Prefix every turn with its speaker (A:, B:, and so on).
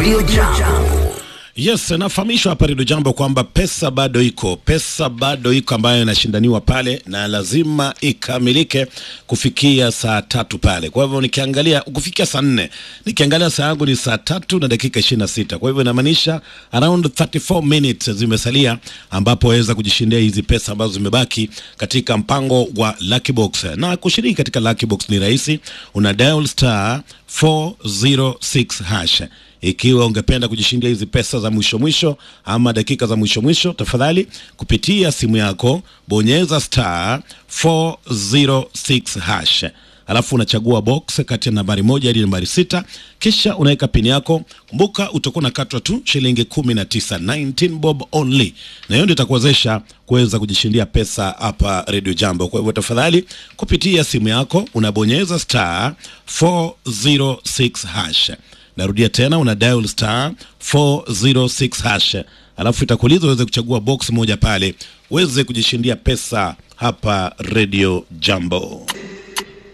A: Radio Jambo.
B: Yes, nafahamishwa hapa Redio Jambo kwamba pesa bado iko, pesa bado iko ambayo inashindaniwa pale na lazima ikamilike kufikia saa tatu pale. Kwa hivyo nikiangalia kufikia saa nne, nikiangalia saa yangu ni saa tatu na dakika ishirini na sita. Kwa hivyo inamaanisha around 34 minutes zimesalia, ambapo waweza kujishindia hizi pesa ambazo zimebaki katika mpango wa Lucky Box. Na kushiriki katika Lucky Box ni rahisi, una dial star 406 hash ikiwa ungependa kujishindia hizi pesa za mwisho mwisho ama dakika za mwisho mwisho, tafadhali kupitia simu yako bonyeza star 406 hash, alafu unachagua box kati ya nambari moja hadi nambari sita, kisha unaweka pini yako. Kumbuka utakuwa unakatwa tu shilingi 19, 19 bob only, na hiyo ndio itakuwezesha kuweza kujishindia pesa hapa Radio Jambo. Kwa hivyo tafadhali, kupitia simu yako unabonyeza star 406 hash Narudia tena, una dial star 406 hash, alafu itakuuliza uweze kuchagua box moja pale uweze kujishindia pesa hapa Radio Jambo.